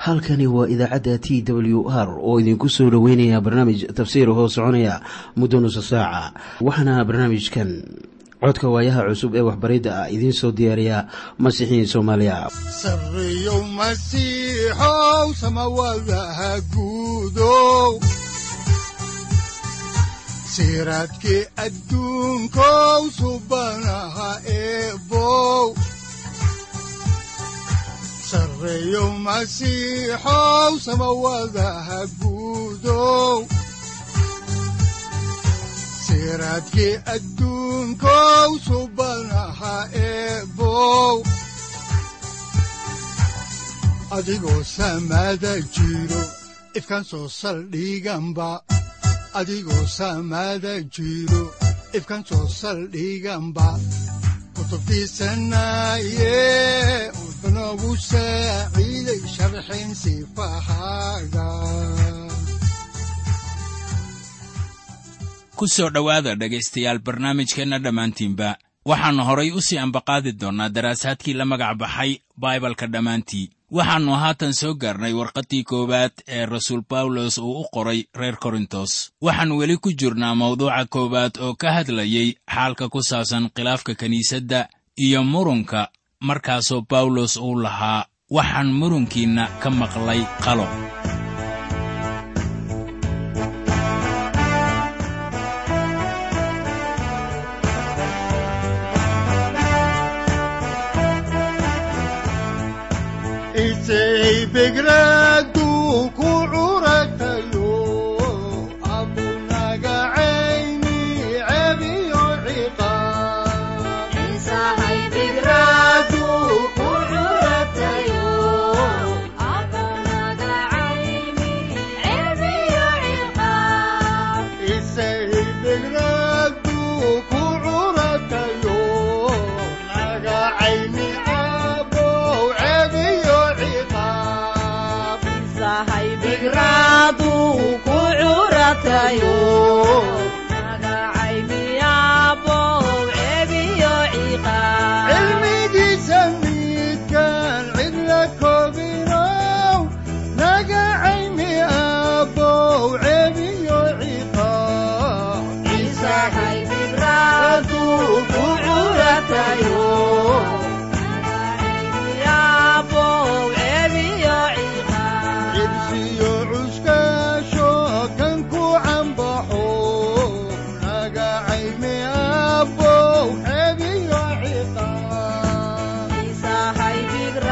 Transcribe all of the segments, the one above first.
halkani waa idaacadda t w r oo idinku soo dhoweynaya barnaamij tafsiir hoo soconaya muddo nusa saaca waxaana barnaamijkan codka waayaha cusub ee waxbaridda ah idiin soo diyaariya masiixiin soomaaliya sareyow masiixow samawadaha guudow siraadkii adduunkow subanaha eebow sareyow masiixow samawadaha guudow siraadkii adduunkow subanaha eebow adigoo samada jiro ifkaan soo saldhiganba adigoo samada jiro ifkaan soo saldhiganba kutubtiisanaye unogu saaciiday sharxin sifahaaga ku soo dhowaada dhegaystayaal barnaamijkeenna dhammaantiinba waxaannu horay u sii ambaqaadi doonnaa daraasaadkii la magac baxay baibalka dhammaantii waxaannu haatan soo gaarnay warqaddii koowaad ee rasuul bawlos uu u qoray reer korintos waxaan weli ku jirnaa mawduuca koowaad oo ka hadlayey xaalka ku saabsan khilaafka kiniisadda iyo murunka markaasoo bawlos uu lahaa waxaan murunkiinna ka maqlay qalo begradu ku curatayo abunaga cayni cebiyo ciqaabbegradu ku curatayo naga cayni abow cebiyo ciqaab cilmigiisa midkaan cidla koobinow naga cayni abow cebiyo ciqaab ku curatayo cibsiyo cuskaasho kan ku cambaxo naga cayni abow cebiyo ciqaab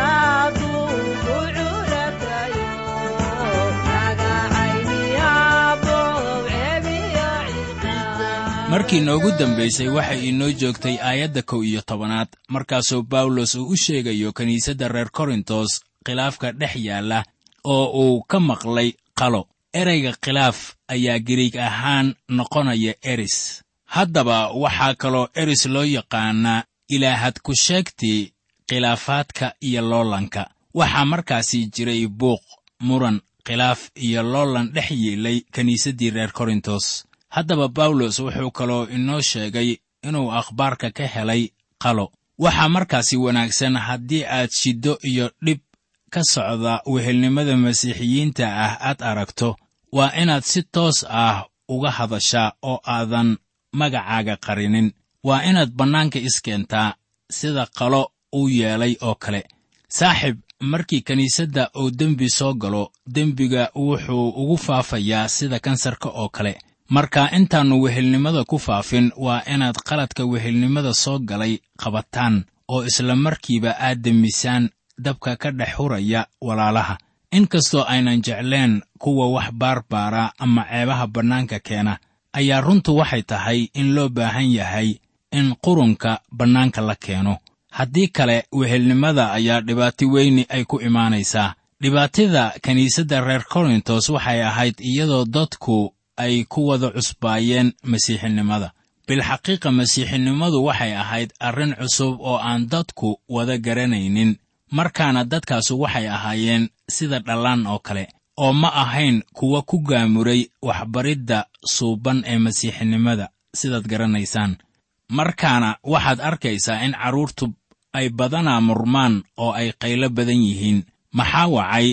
markii noogu dambaysay waxay inoo joogtay aayadda kow iyo tobanaad markaasoo bawlos uu u sheegayo kiniisadda reer korintos khilaafka dhex yaalla oo uu ka maqlay qalo ereyga khilaaf ayaa giriig ahaan noqonaya eris haddaba waxaa kaloo eris loo yaqaanaa ilaahad ku sheegtii khilaafaadka iyo loolanka waxaa markaasi jiray buuq muran khilaaf iyo loolan dhex yeelay kiniisaddii reer korintos haddaba bawlos wuxuu kaloo inoo sheegay inuu akhbaarka ka helay qalo waxaa markaasi wanaagsan haddii aad shiddo iyo dhib ka socda wehelnimada masiixiyiinta ah aad aragto waa inaad si toos ah uga hadashaa oo aadan magacaaga qarinin waa inaad bannaanka iskeentaa sida qalo uu yeelay oo kale saaxib markii kiniisadda uu dembi soo galo dembiga wuxuu ugu faafayaa sida kansarka oo kale marka intaannu wehelnimada ku faafin waa inaad qaladka wehelnimada soo galay qabataan oo isla markiiba aad demisaan dabka ka dhex huraya walaalaha inkastoo aynan jecleen kuwa wax baarbaara ama ceebaha bannaanka keena ayaa runtu waxay tahay in loo baahan yahay in qurunka bannaanka la keeno haddii kale wehelnimada ayaa dhibaato weyni ay ku imaanaysaa dhibaatida kiniisadda reer korintos waxay ahayd iyadoo dadku ay ku wada cusbaayeen masiixinimada bilxaqiiqa masiixinimadu waxay ahayd arrin cusub oo aan dadku wada garanaynin markaana dadkaasu waxay ahaayeen sida dhallaan oo kale oo ma ahayn kuwa ku gaamuray waxbaridda suuban ee masiixinimada sidaad garanaysaan markaana waxaad arkaysaa in carruurtu ay badanaa murmaan oo ay qaylo badan yihiin maxaa wacay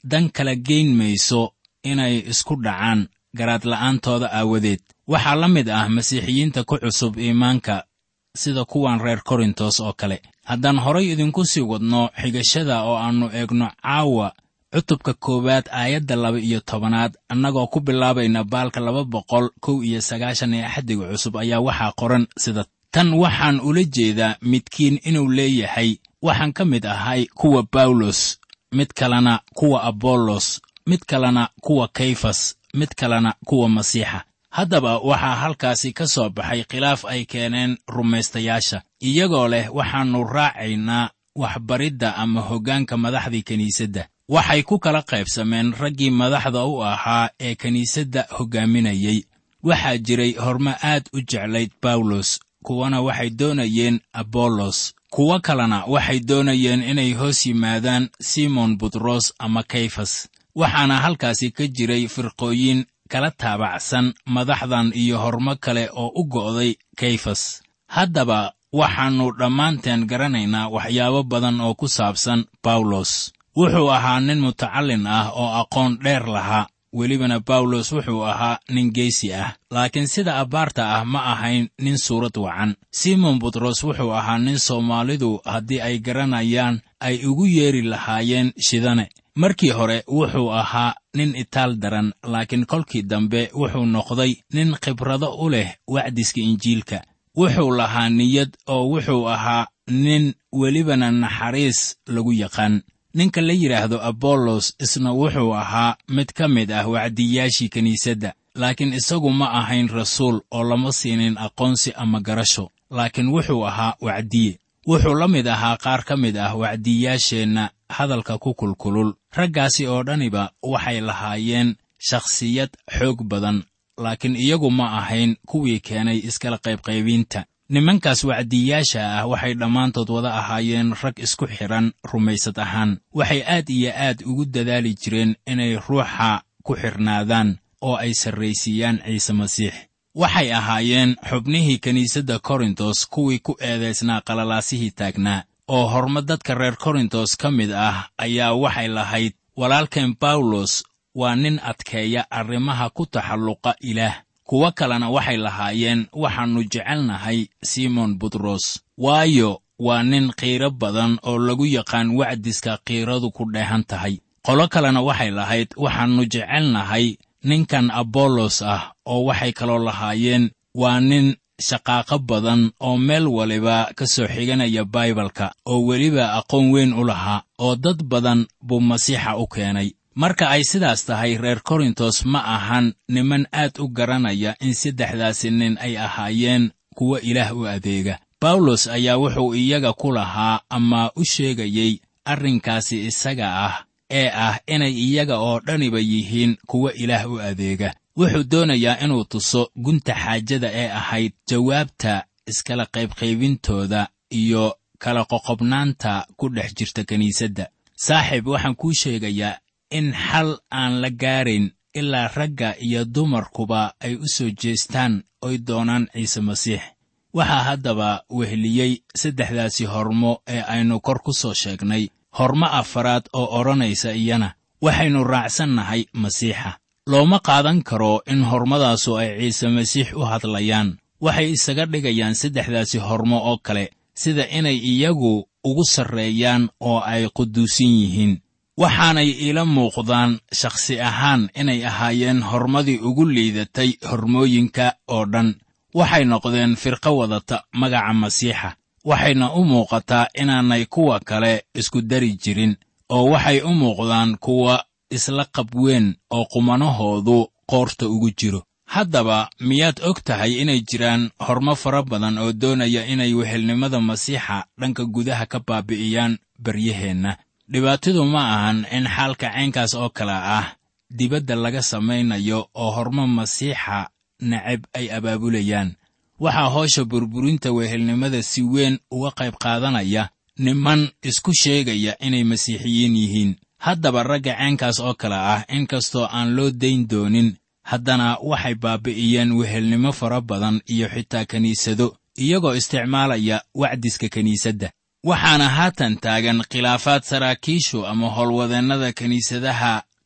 dan kala geyn mayso inay isku dhacaan garaadla'aantooda aawadeed waxaa la mid ah masiixiyiinta ku cusub iimaanka sida kuwan reer korintos oo kale haddaan horay idinku sii wadno xigashada oo aannu eegno caawa cutubka koowaad aayadda laba iyo tobanaad annagoo ku bilaabayna baalka laba boqol kow iyo sagaashan ee axdiga cusub ayaa waxaa qoran sida tan waxaan ula jeedaa midkiin inuu leeyahay waxaan ka mid ahay kuwa bawlos mid kalena kuwa abollos mid kalena kuwa kayfas mid kalena kuwa masiixa haddaba waxaa halkaasi ka soo baxay khilaaf ay keeneen rumaystayaasha iyagoo leh waxaannu raacaynaa waxbaridda ama hoggaanka madaxdii kiniisadda waxay ku kala qaybsameen raggii madaxda u ahaa ee kiniisadda hoggaaminayey waxaa jiray hormo aad u jeclayd bawlos kuwana waxay doonayeen abollos kuwo kalena waxay doonayeen inay hoos yimaadaan simon butros ama kayfas waxaana halkaasi ka jiray firqooyin kala taabacsan madaxdan iyo hormo kale oo u go'day kayfas haddaba waxaannu dhammaanteen garanaynaa waxyaabo badan oo ku saabsan bawlos wuxuu ahaa nin mutacallin ah oo aqoon dheer lahaa welibana bawlos wuxuu ahaa nin geesi ah laakiin sida abbaarta ah ma ahayn nin suurad wacan simon butros wuxuu ahaa nin soomaalidu haddii ay garanayaan ay ugu yeeri lahaayeen shidane markii hore wuxuu ahaa nin itaal daran laakiin kolkii dambe wuxuu noqday nin khibrado u leh wacdiska injiilka wuxuu lahaa niyad oo wuxuu ahaa nin welibana naxariis lagu yaqaan ninka la yidhaahdo abollos isna wuxuu ahaa mid ka mid ah wacdiyaashii kiniisadda laakiin isagu ma ahayn rasuul oo lama siinin aqoonsi ama garasho laakiin wuxuu ahaa wacdiye wuxuu la mid ahaa qaar ka mid ah wacdiyaasheenna hadalka ku kulkulul raggaasi oo dhaniba waxay lahaayeen shakhsiyad xoog badan laakiin iyagu ma ahayn kuwii keenay iskala qaybqaybiinta nimankaas wacdiyaasha ah waxay dhammaantood wada ahaayeen rag isku xidhan rumaysad ahaan waxay aad iyo aad ugu dadaali jireen inay ruuxa ku xidhnaadaan oo ay sarraysiiyaan ciise masiix waxay ahaayeen xubnihii kiniisadda korintos kuwii ku eedaysnaa qalalaasihii taagnaa oo horma dadka reer korintos ka mid ah ayaa waxay lahayd walaalkeen bawlos waa nin adkeeya arrimaha ku taxalluqa ilaah kuwo kalena waxay lahaayeen waxaannu jecelnahay simon butros waayo waa nin qiiro badan oo lagu yaqaan wacdiska qiiradu ku dheehan tahay qolo kalena waxay lahayd waxaannu jecelnahay ninkan abollos ah oo waxay kaloo lahaayeen waa nin shaqaaqo badan oo meel waliba ka soo xiganaya baibalka oo weliba aqoon weyn u lahaa oo dad badan buu masiixa u keenay marka ay sidaas tahay reer korintos ma ahan niman aad u garanaya in saddexdaasi nin ay ahaayeen kuwo ilaah u adeega bawlos ayaa wuxuu iyaga ku lahaa ama u sheegayey arrinkaasi isaga ah ee ah inay iyaga oo dhaniba yihiin kuwo ilaah u adeega wuxuu doonayaa inuu tuso gunta xaajada ee ahayd jawaabta iskala qaybqaybintooda iyo kala qoqobnaanta ku dhex jirta kiniisadda saaxiib waxaan kuu sheegayaa in xal aan la gaarayn ilaa ragga iyo dumarkuba ay u soo jeestaan oy doonaan ciise masiix waxaa haddaba weheliyey saddexdaasi hormo ee aynu kor ku soo sheegnay hormo afaraad oo odhanaysa iyana waxaynu raacsannahay masiixa looma qaadan karo in hormadaasu ay ciise masiix u hadlayaan waxay isaga dhigayaan saddexdaasi hormo oo kale sida inay iyagu ugu sarreeyaan oo ay quduusin yihiin waxaanay iila muuqdaan shakhsi ahaan inay ahaayeen hormadii ugu liidatay hormooyinka oo dhan waxay noqdeen firqo wadata magaca masiixa waxayna u muuqataa inaanay kuwa kale isku dari jirin oo waxay u muuqdaan kuwa isla qabweyn oo qumanahoodu qoorta ugu jiro haddaba miyaad og tahay inay jiraan hormo fara badan oo doonaya inay wehelnimada masiixa dhanka gudaha ka baabi'iyaan baryaheenna dhibaatadu ma ahan in xaalka caynkaas oo kale ah dibadda laga samaynayo oo hormo masiixa necab ay abaabulayaan waxaa hoosha burburinta wehelnimada si weyn uga qayb qaadanaya niman isku sheegaya inay masiixiyiin yihiin haddaba ragga caynkaas oo kale ah inkastoo aan loo dayn doonin haddana waxay baabi'iyeen wehelnimo fara badan iyo xitaa kiniisado iyagoo isticmaalaya wacdiska kiniisadda waxaana haatan taagan khilaafaad saraakiishu ama howlwadeennada kiniisadaha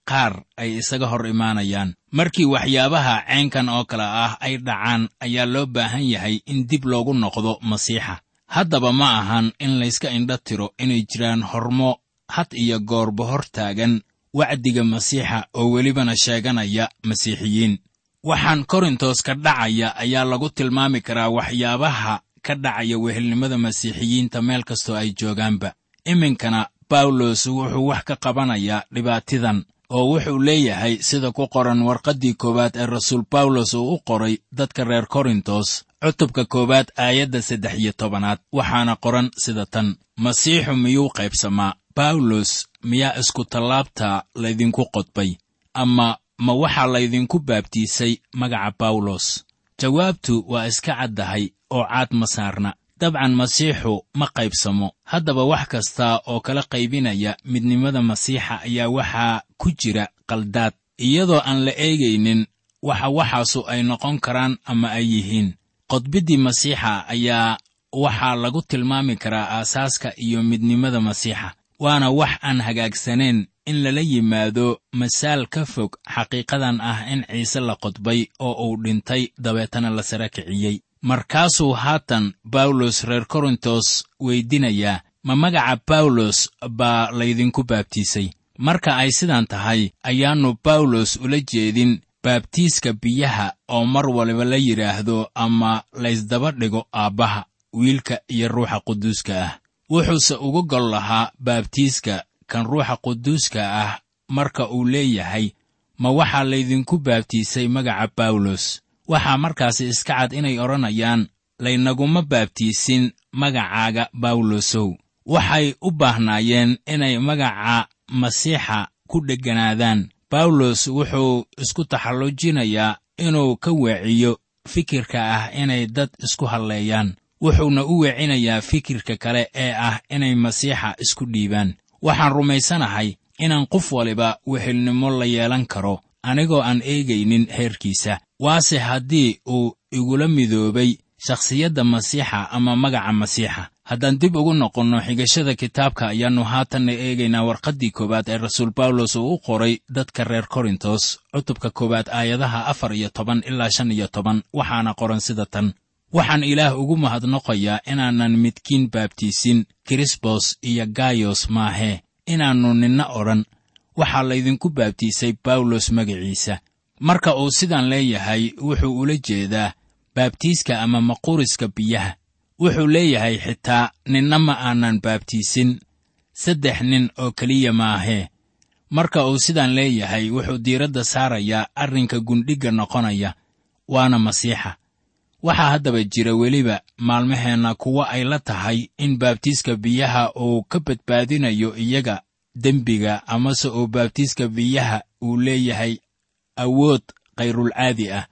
qaar ay isaga hor imaanayaan markii waxyaabaha ceenkan oo kale ah ay dhacaan ayaa loo baahan yahay in dib loogu noqdo masiixa haddaba ma ahan in layska indho tiro inay jiraan hormo had iyo goorba hor taagan wacdiga masiixa oo welibana sheeganaya masiixiyiin waxaan korintos ka dhacaya ayaa lagu tilmaami karaa waxyaabaha ka dhacaya wehelnimada masiixiyiinta meel kastoo ay joogaanba iminkana bawlos wuxuu wax ka qabanayaa dhibaatidan oo wuxuu leeyahay sida ku qoran warqaddii koowaad ee rasuul bawlos uu u qoray dadka reer korintos cutubka koowaad aayadda saddex iyo tobanaad waxaana qoran sida tan masiixu miyuu qaybsamaa bawlos miyaa isku tallaabta laydinku qodbay ama ma waxaa laydinku baabtiisay magaca bawlos jawaabtu waa iska caddahay oo caad ma saarna dabcan masiixu ma qaybsamo haddaba wax kasta oo kala qaybinaya midnimada masiixa ayaa waxaa ku jira qaldaad iyadoo aan la eegaynin waxa waxaasu ay noqon karaan ama ay yihiin qodbiddii masiixa ayaa waxaa lagu tilmaami karaa aasaaska iyo midnimada masiixa waana wax aan hagaagsanayn in lala yimaado masaal ka fog xaqiiqadan ah in ciise la qodbay oo uu dhintay dabeetana la sara kiciyey markaasuu haatan bawlos reer korintos weydinayaa ma magaca bawlos baa laydinku baabtiisay marka ay sidan tahay ayaannu bawlos ula jeedin baabtiiska biyaha oo mar waliba la yidhaahdo ama laysdaba dhigo aabbaha wiilka iyo ruuxa quduuska ah wuxuuse ugu gol lahaa baabtiiska kan ruuxa quduuska ah marka uu leeyahay ma waxaa laydinku baabtiisay magaca bawlos waxaa markaasi iska cad inay odhanayaan laynaguma baabtiisin magacaaga bawlosow waxay u baahnaayeen inay magaca masiixa ku dhegganaadaan bawlos wuxuu isku taxallujinayaa inuu ka weeciyo fikirka ah inay dad isku halleeyaan wuxuuna u weecinayaa fikirka kale ee ah inay masiixa isku dhiibaan waxaan rumaysanahay inaan qof waliba wehelnimo la yeelan karo anigoo aan eegaynin heerkiisa waase haddii uu igula midoobay shakhsiyadda masiixa ama magaca masiixa haddaan dib ugu noqonno xigashada kitaabka ayaannu haatanna eegaynaa warqaddii koowaad ee rasuul bawlos uu u qoray dadka reer korintos cutubka koowaad aayadaha afar iyo toban ilaa shan iyo toban waxaana qoran sida tan waxaan ilaah ugu mahadnoqayaa inaanan midkiin baabtiisin kirisbos iyo gayos maahee inaannu ninna odhan waxaa laydinku baabtiisay bawlos magaciisa marka uu sidan leeyahay wuxuu ula jeedaa baabtiiska ama maquriska biyaha wuxuu leeyahay xitaa ninna ma aanan baabtiisin saddex nin oo keliya maahee marka uu sidan leeyahay wuxuu diiradda saarayaa arrinka gundhigga noqonaya waana masiixa waxaa haddaba jira weliba maalmaheenna kuwo ay la tahay in baabtiiska biyaha uu ka badbaadinayo iyaga dembiga amase uu baabtiiska biyaha uu leeyahay awood khayrulcaadi ah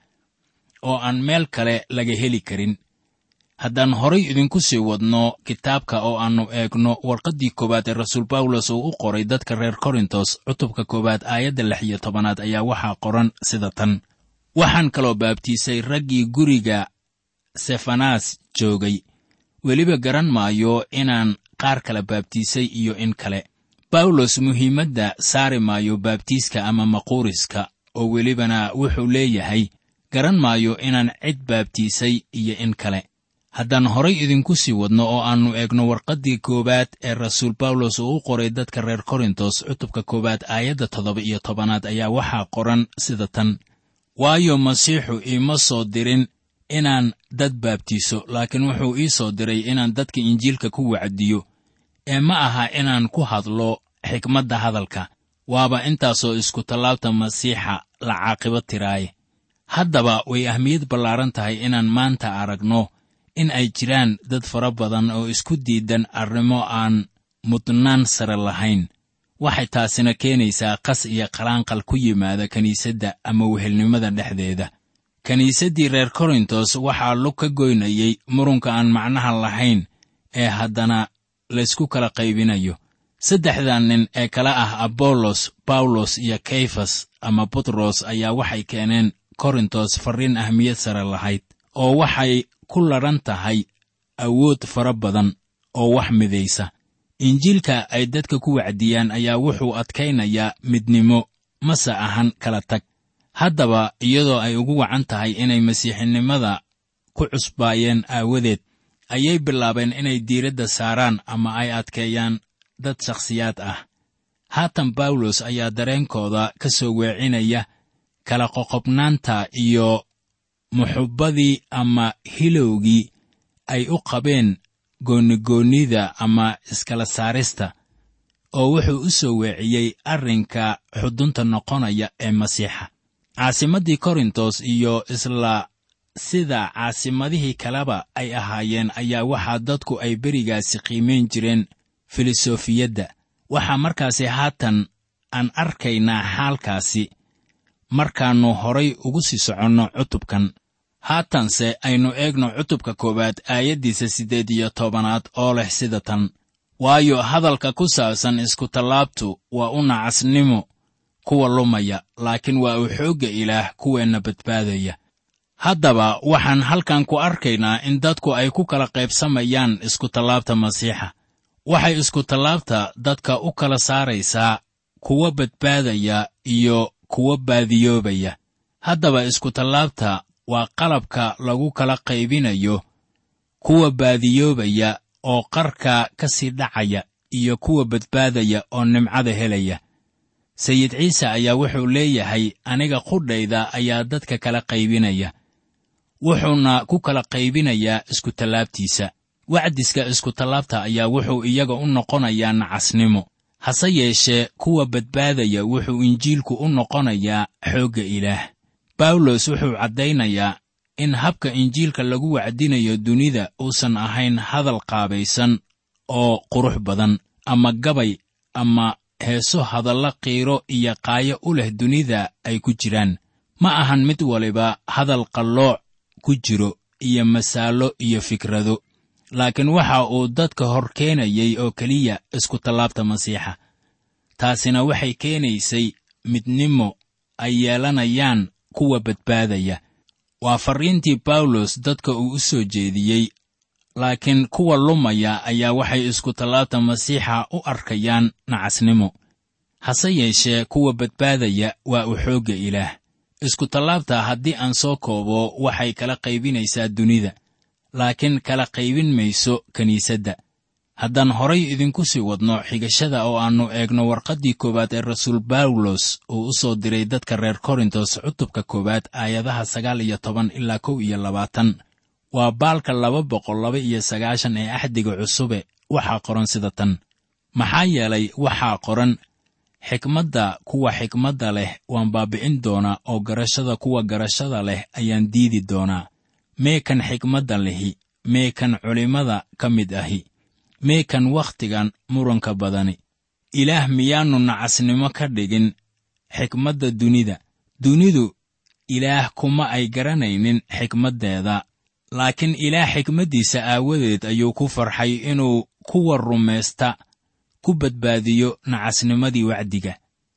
oo aan meel kale laga heli karin haddaan horay idinku sii wadno kitaabka oo aannu eegno warqaddii koowaad ee rasuul bawlos uu u qoray dadka reer korintos cutubka koowaad aayadda lix iyo tobanaad ayaa waxaa qoran sida tan waxaan kaloo baabtiisay raggii guriga sefanas joogay weliba garan maayo inaan qaar kala baabtiisay iyo in kale bawlos muhiimadda saari maayo baabtiiska ama maquuriska oo welibana wuxuu leeyahay garan maayo inaan cid baabtiisay iyo in kale haddaan horay idinku sii wadno oo aannu eegno warqaddii koowaad ee rasuul bawlos uu u qoray dadka reer korintos cutubka koowaad aayadda toddoba iyo tobanaad ayaa waxaa qoran sida tan waayo masiixu iima soo dirin inaan dad baabtiiso laakiin wuxuu ii soo diray inaan dadka injiilka ku wacdiyo ee ma aha inaan ku hadlo xikmadda hadalka waaba intaasoo isku tallaabta masiixa la caaqibo tiraaye haddaba way ahmiyad ballaaran tahay inaan maanta aragno in ay jiraan dad fara badan oo isku diidan arrimo aan mudnaan sare lahayn waxay taasina keenaysaa qas iyo qalaanqal ku yimaada kiniisadda ama wehelnimada dhexdeeda kiniisaddii reer korintos waxaa lug ka goynayey murunka aan macnaha lahayn ee haddana laysku kala qaybinayo saddexdan nin ee kala ah abollos bawlos iyo kayfas ama butros ayaa waxay keeneen korintos farriin ahmiyad sare lahayd oo waxay ku ladhan tahay awood fara badan oo wax midaysa injiilka ay dadka ku wacdiyaan ayaa wuxuu adkaynayaa midnimo mase ahan kala tag haddaba iyadoo ay ugu wacan tahay inay masiixinimada ku cusbaayeen aawadeed ayay bilaabeen inay diiradda saaraan ama ay adkeeyaan dad shakhsiyaad ah haatan bawlos ayaa dareenkooda ka soo weecinaya kala qoqobnaanta iyo muxubbadii ama hilowgii ay u qabeen goonigoonnida ama iskala saarista oo wuxuu u soo weeciyey arrinka xudunta noqonaya ee masiixa caasimaddii korintos iyo isla sida caasimadihii kaleba ay ahaayeen ayaa waxaa dadku ay berigaasi qiimayn jireen filosofiyadda waxaa markaasi haatan aan arkaynaa xaalkaasi markaannu horay ugu sii soconno cutubkan haatanse aynu eegno cutubka koowaad aayaddiisa siddeed iyo tobanaad oo leh sida tan waayo hadalka ku saabsan iskutallaabtu waa u nacasnimo kuwa lumaya laakiin waa uu xoogga ilaah kuweenna badbaadaya haddaba waxaan halkan ku arkaynaa in dadku ay ku kala qaybsamayaan iskutallaabta masiixa waxay iskutallaabta dadka u kala saaraysaa kuwa badbaadaya iyo kuwa baadiyoobaya haddaba iskutallaabta waa qalabka lagu kala qaybinayo kuwa baadiyoobaya oo qarka ka sii dhacaya iyo kuwa badbaadaya oo nimcada helaya sayid ciise ayaa wuxuu leeyahay aniga qudhayda ayaa dadka kala qaybinaya wuxuuna ku kala qaybinayaa iskutallaabtiisa wacdiska iskutallaabta ayaa wuxuu iyaga u noqonayaa nacasnimo hase yeeshee kuwa badbaadaya wuxuu injiilku u noqonayaa xoogga ilaah bawlos wuxuu caddaynayaa in habka injiilka lagu wacdinayo dunida uusan ahayn hadal qaabaysan oo qurux badan ama gabay ama heeso hadalla qiiro iyo qaayo u leh dunida ay ku jiraan ma ahan mid waliba hadal qallooc ku jiro iyo masaallo iyo fikrado laakiin waxa uu dadka hor keenayay oo keliya iskutallaabta masiixa taasina waxay keenaysay midnimo ay yeelanayaan kuwa badbaadaya waa farriintii bawlos dadka uu u soo jeediyey laakiin kuwa lumaya ayaa waxay iskutallaabta masiixa u arkayaan nacasnimo hase yeeshee kuwa badbaadaya waa u xoogga ilaah iskutallaabta haddii aan soo koobo waxay kala qaybinaysaa dunida laakiin kala qaybin mayso kiniisadda haddaan horay idinku sii wadno xigashada oo aannu eegno warqaddii koowaad ee rasuul bawlos uu u soo diray dadka reer korintos cutubka koowaad aayadaha sagaal iyo toban ilaa kow iyo labaatan waa baalka laba boqol laba iyo sagaashan ee axdiga cusube waxaa qoran sida tan maxaa yeelay waxaa qoran xikmadda kuwa xikmadda leh waan baabi'in doonaa oo garashada kuwa garashada leh ayaan diidi doonaa mee kan xikmadda lihi mee kan culimmada ka mid ahi mee kan wakhtigan muranka badani ilaah miyaannu nacasnimo ka dhigin xikmadda dunida dunidu ilaah kuma ay garanaynin xikmaddeeda laakiin ilaah xikmaddiisa aawadeed ayuu ku farxay inuu kuwa rumaysta ku badbaadiyo nacasnimadii wacdiga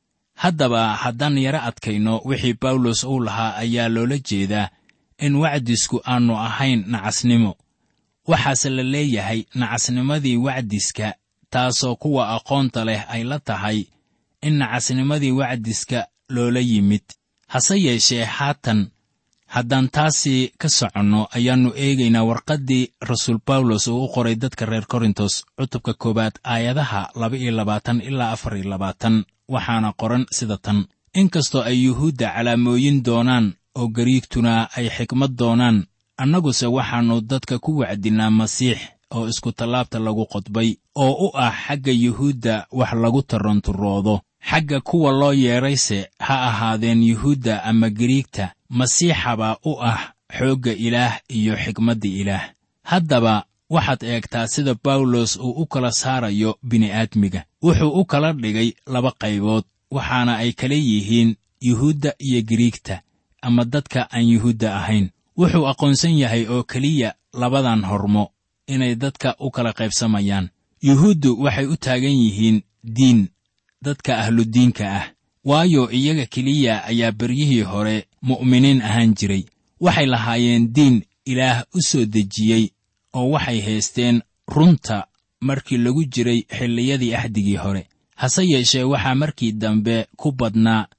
haddaba haddaan yaro adkayno wixii bawlos uu lahaa ayaa loola jeedaa in wacdisku aannu ahayn nacasnimo waxaase la leeyahay nacasnimadii wacdiska taasoo kuwa aqoonta leh ay la tahay in nacasnimadii wacdiska loola yimid hase yeeshee haatan haddaan taasi ka soconno ayaannu eegaynaa warqaddii rasuul bawlos uu u qoray dadka reer korintos cutubka koowaad aayadaha laba iyo labaatan ilaa afar iyo labaatan waxaana qoran sida tan inkastoo ay yuhuudda calaamooyin doonaan oo gariigtuna ay xikmad doonaan annaguse waxaannu dadka ku wacdinnaa masiix oo iskutallaabta lagu qodbay oo u ah xagga yuhuudda wax lagu taranturoodo xagga kuwa loo yeedrayse ha ahaadeen yuhuudda ama gariigta masiixabaa u ah xoogga ilaah iyo xikmadda ilaah haddaba waxaad eegtaa sida bawlos uu u kala saarayo bini'aadmiga wuxuu u kala dhigay laba qaybood waxaana ay kala yihiin yuhuudda iyo gariigta ama dadka aan yuhuudda ahayn wuxuu aqoonsan yahay oo keliya labadan hormo inay dadka u kala qaybsamayaan yuhuuddu waxay u taagan yihiin diin dadka ahludiinka ah waayo iyaga keliya ayaa beryihii hore mu'miniin ahaan jiray waxay lahaayeen diin ilaah u soo dejiyey oo waxay haysteen runta markii lagu jiray xilliyadii axdigii hore hase yeeshee waxaa markii dambe ku badnaa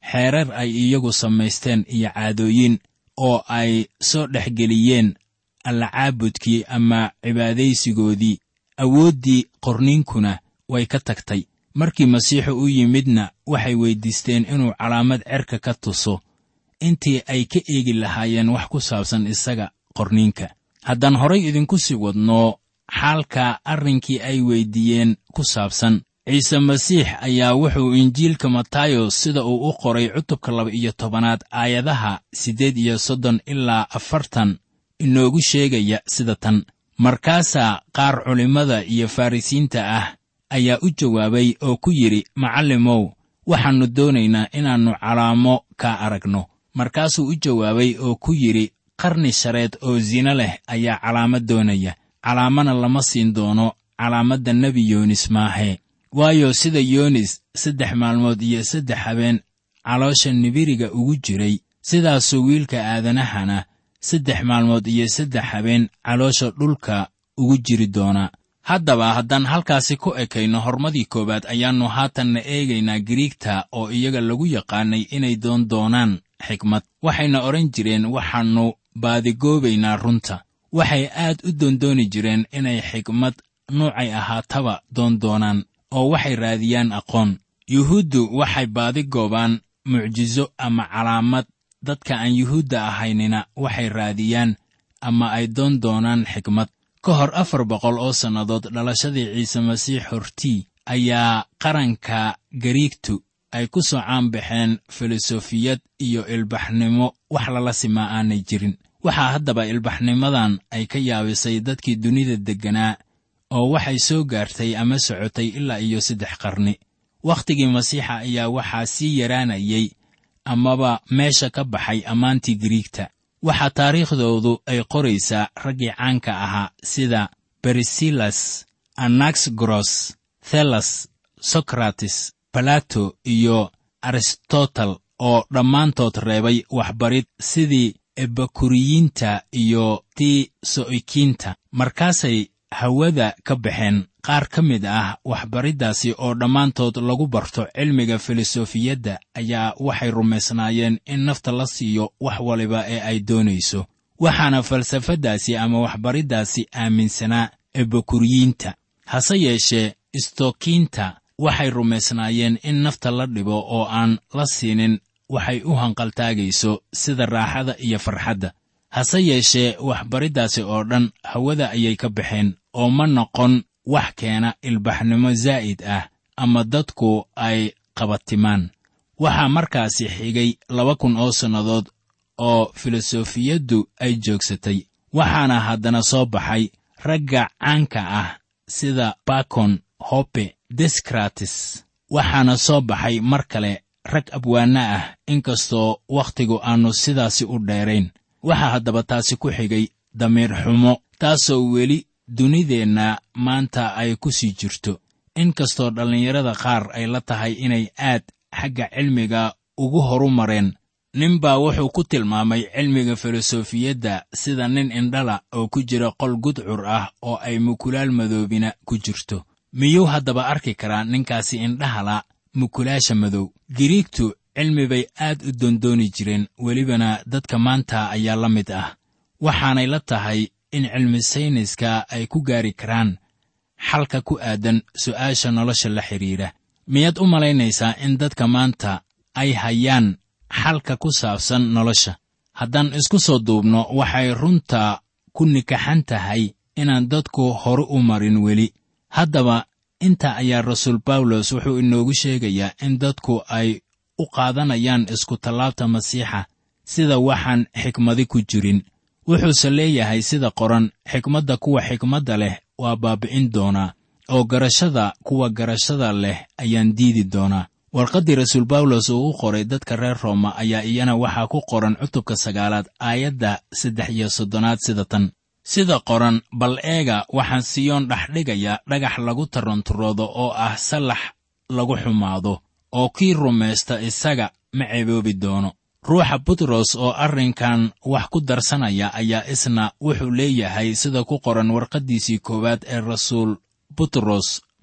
xeerar ay iyagu samaysteen iyo caadooyin oo ay soo dhexgeliyeen allacaabudkii ama cibaadaysigoodii awooddii qorniinkuna way ka tagtay markii masiixu u yimidna waxay weyddiisteen inuu calaamad cerka ka tuso intii ay ka eegi lahaayeen wax ku saabsan isaga qorniinka haddaan horay idinku sii wadno xaalka arrinkii ay weyddiiyeen ku saabsan ciise masiix ayaa wuxuu injiilka matayos sida uu u qoray cutubka laba-iyo tobanaad aayadaha siddeed iyo soddon ilaa afartan inoogu sheegaya sida tan markaasaa qaar culimmada iyo farrisiinta ah ayaa u jawaabay oo ku yidhi macallimow waxaannu doonaynaa inaannu calaamo kaa aragno markaasuu u jawaabay oo ku yidhi qarni shareed oo sino leh ayaa calaamad doonaya calaamana lama siin doono calaamadda nebi yoonis maahee waayo sida yoonis saddex maalmood iyo saddex habeen caloosha nibiriga ugu jiray sidaasuu wiilka aadanahana saddex maalmood iyo saddex habeen caloosha dhulka ugu jiri doonaa haddaba haddaan halkaasi ku ekayno hormadii koowaad ayaannu haatanna eegaynaa giriigta oo iyaga lagu yaqaanay inay doon doonaan xikmad waxayna odhan jireen waxaannu baadigoobaynaa runta waxay aad u doondooni jireen inay xikmad nuucay ahaataba doon doonaan oo waxay raadiyaan aqoon yuhuuddu waxay baadigoobaan mucjiso ama calaamad dadka aan yuhuudda ahaynina waxay raadiyaan ama ay doon doonaan xikmad ka hor afar boqol oo sannadood dhalashadii ciise masiix hortii ayaa qaranka gariigtu ay ku soo caanbaxeen filosofiyad iyo ilbaxnimo wax lala simaa aanay jirin waxaa haddaba ilbaxnimadan ay ka yaabisay dadkii dunida degganaa oo waxay soo gaartay ama socotay ilaa iyo saddex qarni wakhtigii masiixa ayaa waxaa sii yaraanayay amaba meesha ka baxay ammaantii giriigta waxaa taariikhdoodu ay qoraysaa raggii caanka ahaa sida berisilas anaxgoros thelas sokrates balato iyo aristotel oo dhammaantood reebay waxbarid sidii ebakuriyiinta iyo tii so'ikiinta markaasay hawada ka baxeen qaar ka mid ah waxbariddaasi oo dhammaantood lagu barto cilmiga filosofiyadda ayaa waxay rumaysnaayeen in nafta la siiyo wax waliba ee ay doonayso waxaana falsafaddaasi ama waxbariddaasi aaminsanaa ebakuriyiinta hase yeeshee istokiinta waxay rumaysnaayeen in nafta la dhibo oo aan la siinin waxay u hanqaltaagayso sida raaxada iyo farxadda hase yeeshee waxbariddaasi oo dhan hawada ayay ka baxeen oo ma noqon wax keena ilbaxnimo zaa'id ah ama dadku ay qabatimaan waxaa markaasi xigay laba kun oo sannadood oo filosofiyaddu ay joogsatay waxaana haddana soo baxay ragga caanka ah sida bakon hope deskrates waxaana soo baxay mar kale rag abwaanno ah inkastoo wakhtigu aannu sidaasi u dheerayn waxaa haddaba taasi ku xigay damiir xumo taasoo weli dunideenna maanta ay ku sii jirto inkastoo dhallinyarada qaar ay la tahay inay aad xagga cilmiga ugu horu mareen ninbaa wuxuu ku tilmaamay cilmiga filosofiyadda sida nin indhala oo ku jira qol gudcur ah oo ay mukulaal madoobina ku jirto miyuu haddaba arki karaa ninkaasi indhahala mukulaasha madow giriigtu cilmi bay aad u doondooni jireen welibana dadka maanta ayaa la mid ah waxaanay la tahay in cilmi sayniska ay ku gaari karaan xalka ku aadan su'aasha nolosha la xidhiidha miyaad u malaynaysaa in dadka maanta ay hayaan xalka ku saabsan nolosha haddaan isku soo duubno waxay runta ku nikaxan tahay inaan dadku hore u marin weli haddaba inta ayaa rasuul bawlos wuxuu inoogu sheegayaa in dadku ay u qaadanayaan iskutallaabta masiixa sida waxaan xikmadi ku jirin wuxuuse leeyahay sida qoran xikmadda kuwa xikmadda leh waa baabi'in doonaa oo garashada kuwa garashada leh ayaan diidi doonaa warqaddii rasuul bawlos uu u qoray dadka reer rooma ayaa iyana waxaa ku qoran cutubka sagaalaad aayadda saddex iyo soddonaad sida tan sida qoran bal eega waxaan siyoon dhexdhigaya dhagax lagu taranturoodo oo ah sallax lagu xumaado oo kii rumaysta isaga ma ceeboobi doono ruuxa butros oo arrinkan wax ku darsanaya ayaa isna wuxuu leeyahay sida ku qoran warqaddiisii koowaad ee rasuul butros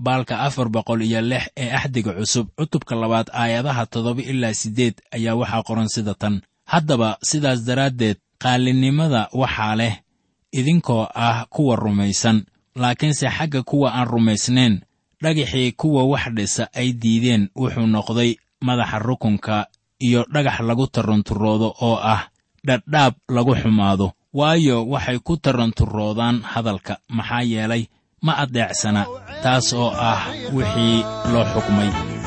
baalka afar boqol iyo lix ee axdiga cusub cutubka labaad aayadaha toddoba ilaa siddeed ayaa waxaa qoran sida tan haddaba sidaas daraaddeed qaalinimada waxaa leh idinkoo ah kuwa rumaysan laakiinse xagga kuwa aan rumaysnayn dhagaxii kuwa wax dhisa ay diideen wuxuu noqday madaxa rukunka iyo dhagax lagu taranturoodo oo ah dhadhaab lagu xumaado waayo waxay ku taranturoodaan hadalka maxaa yeelay ma addeecsana taas oo ah wixii loo xukmay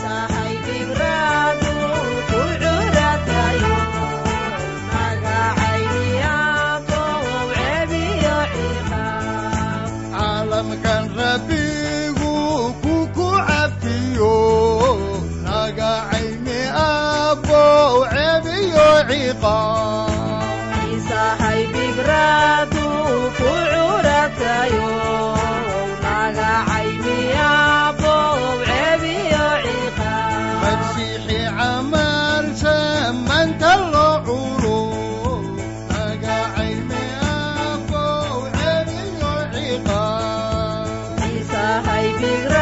caalamkan rabbigu ku ku cabtiyo naga cayni abbow cebiyo ciqaab masiixi camal samanta loo culo naga cayni abbow cebiyo ciqaab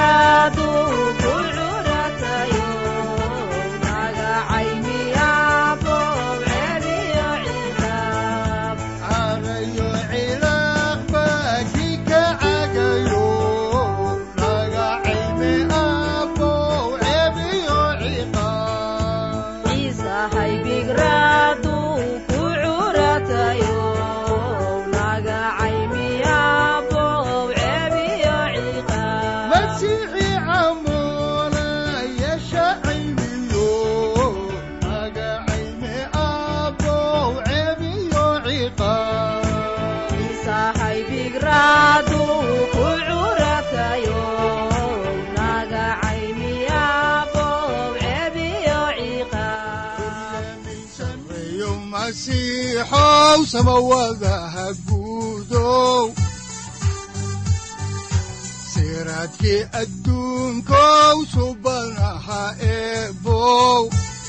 carayo cilaaq baki ka cagayo naga cayni abbow cebiyo ciqaab masiixi camola yeesha cayniyo naga cayni abbow cebiyo ciqaab sareeyo masiixow samawadaha guudow siraadkii adduunkow subanaha eebow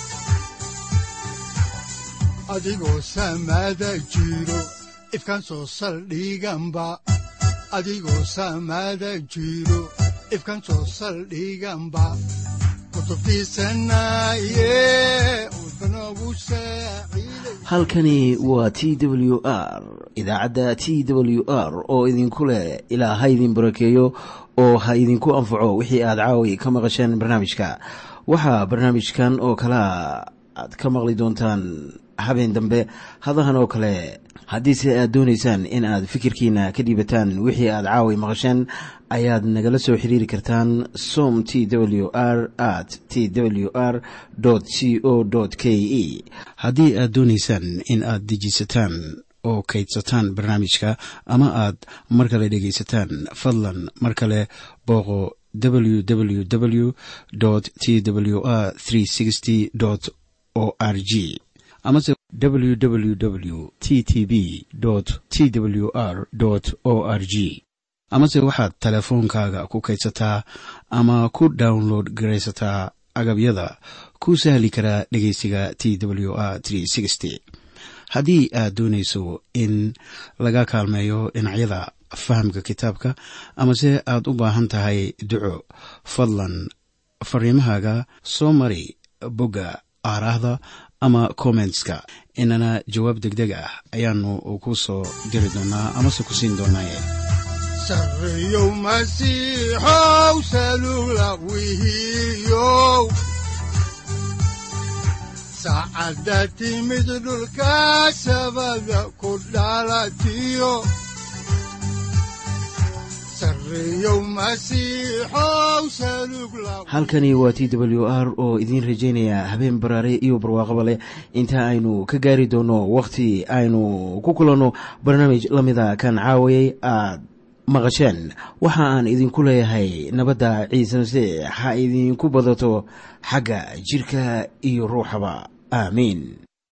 adigoo samada jiro ifkan soo saldhiganba adigoo samada jiro ifkan soo saldhiganba kutubtiisanaye udbanogu saaciiday halkani waa t w r idaacadda t w r oo idinku leh ilaa ha idin barakeeyo oo ha idinku anfaco wixii aad caawi ka maqasheen barnaamijka waxaa barnaamijkan oo kalea aad ka maqli doontaan habeen dambe hadahan oo kale haddiise aad doonaysaan in aad fikirkiina ka dhiibataan wixii aad caawi maqasheen ayaad nagala soo xiriiri kartaan som t w r at t w r c o k e haddii aad doonaysaan in aad dejisataan oo kaydsataan barnaamijka ama aad mar kale dhegaysataan fadlan mar kale booqo www t w r o r g amase www t t b t w r o r g amase waxaad teleefoonkaaga ku kaydsataa ama ku download garaysataa agabyada ku sahli karaa dhegeysiga t w r haddii aad doonayso in laga kaalmeeyo dhinacyada fahamka kitaabka amase aad u baahan tahay duco fadlan fariimahaaga soo mari bogga aaraahda ama kommentska inana jawaab degdeg ah ayaanu ku soo diri doonaa amase ku siin doonaaye sareeyow masiixow salugla wihiyow saacadda timid dhulka sabada ku dhalatiyo sareeyow masiixow salugla halkani waa t w r oo idiin rajaynaya habeen baraare iyo barwaaqaba leh inta aynu ka gaari doono wakhti aynu ku kulanno barnaamij la mida kan caawayay aad maqasheen waxa aan idinku leeyahay nabadda ciise masiix ha idinku badato xagga jidhka iyo ruuxaba aamiin